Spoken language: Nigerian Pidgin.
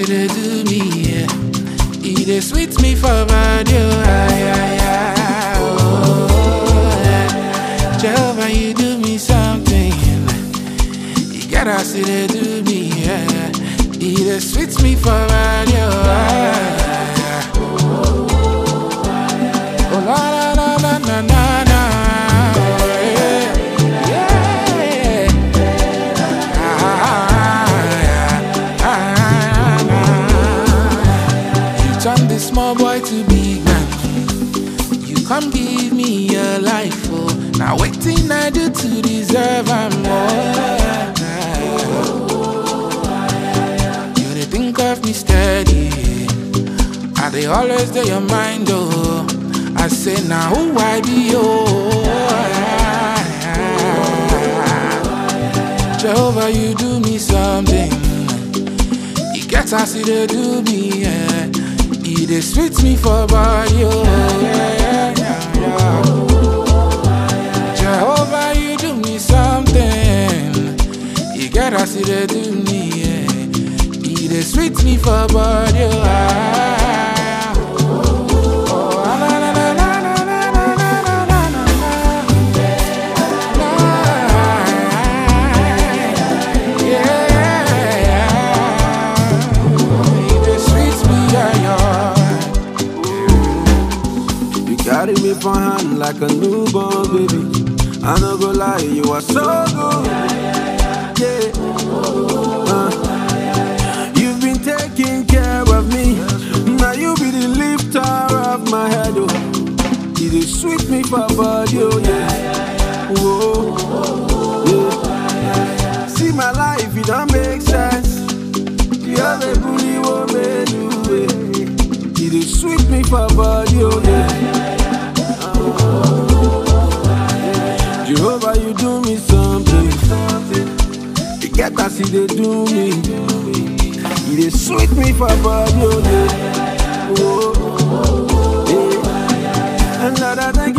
they do me, yeah. It dey sweet me for body, oh, ay, ay, ay, oh, yeah. Jehovah, you do me something. You get us, it dey do me, yeah. It dey sweet me for body, oh, ay, ay, ay. Oh, la, la, la, la, na, na, na, oh, yeah. Yeah. You turn this small boy to big man. You come give me your life, oh. Now waiting I do to deserve am more. You dey think of me steady. I dey always do your mind, oh. I say now who I be, oh. Jehovah, you do me something. You get as you dey do me, yeah. You dey sweet me for body, oh, yeah, yeah, yeah. Jehovah, you do me something. You get as you dey do me, yeah. You dey sweet me for body, oh, ah. Oh, ah, la, la, la, la, la, la, la, la, la, la, la. You carry me for hand like a newborn baby. I no go lie, you are so good. Yeah. Uh, you've been taking care of me. Now you be the lifter of my head. Oh. You dey sweet me for body, oh yeah. Whoa. Yeah. See my life, it don't make sense. You're the bully woman, you You dey sweet me for body, oh yeah. Jehovah, you do me something. You get as you dey do me. You dey sweet me for body, oh yeah. Oh, yeah. And Lord, I thank